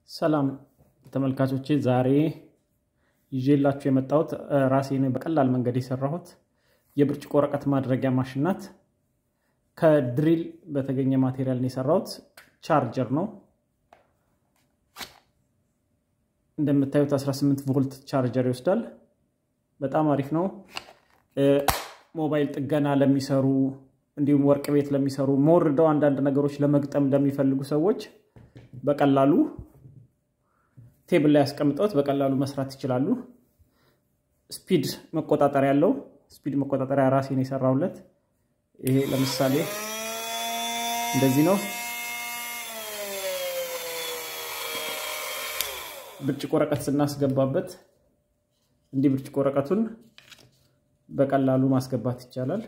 ሰላም ተመልካቾቼ፣ ዛሬ ይዤላችሁ የመጣሁት ራሴን በቀላል መንገድ የሰራሁት የብርጭቆ ወረቀት ማድረጊያ ማሽን ናት። ከድሪል በተገኘ ማቴሪያል ነው የሰራሁት። ቻርጀር ነው እንደምታዩት 18 ቮልት ቻርጀር ይወስዳል። በጣም አሪፍ ነው። ሞባይል ጥገና ለሚሰሩ እንዲሁም ወርቅ ቤት ለሚሰሩ መወርደው አንዳንድ ነገሮች ለመግጠም ለሚፈልጉ ሰዎች በቀላሉ ቴብል ላይ ያስቀምጠውት በቀላሉ መስራት ይችላሉ። ስፒድ መቆጣጠሪያ ያለው ስፒድ መቆጣጠሪያ ራሴን የሰራሁለት ይሄ ለምሳሌ እንደዚህ ነው። ብርጭቆ ወረቀት ስናስገባበት እንዲህ ብርጭቆ ወረቀቱን በቀላሉ ማስገባት ይቻላል።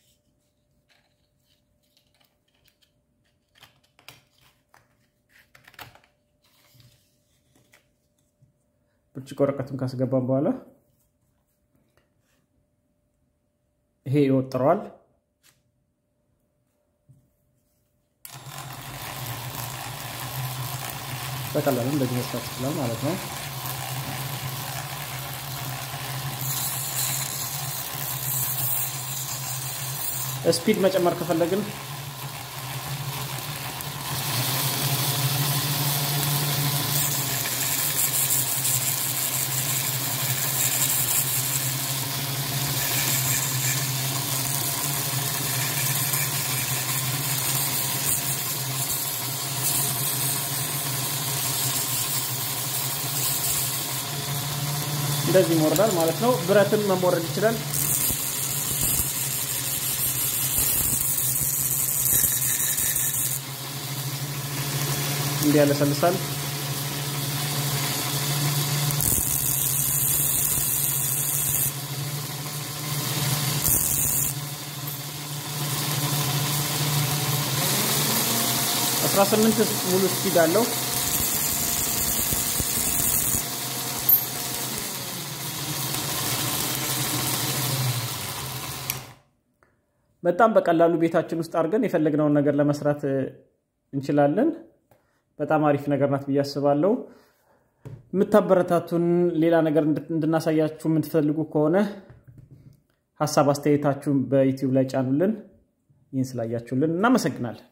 ብርጭቆ ወረቀቱን ካስገባን በኋላ ይሄ ይወጥረዋል። በቀላሉ እንደዚህ መስራት ይችላል ማለት ነው። ስፒድ መጨመር ከፈለግን እንደዚህ ይሞርዳል ማለት ነው። ብረትን መሞረድ ይችላል። እንዲህ ያለሰልሳል። አስራ ስምንት ሙሉ ስፒድ አለው። በጣም በቀላሉ ቤታችን ውስጥ አድርገን የፈለግነውን ነገር ለመስራት እንችላለን። በጣም አሪፍ ነገር ናት ብዬ አስባለሁ። የምታበረታቱን ሌላ ነገር እንድናሳያችሁ የምትፈልጉ ከሆነ ሀሳብ አስተያየታችሁን በዩቲዩብ ላይ ጫኑልን። ይህን ስላያችሁልን እናመሰግናለን።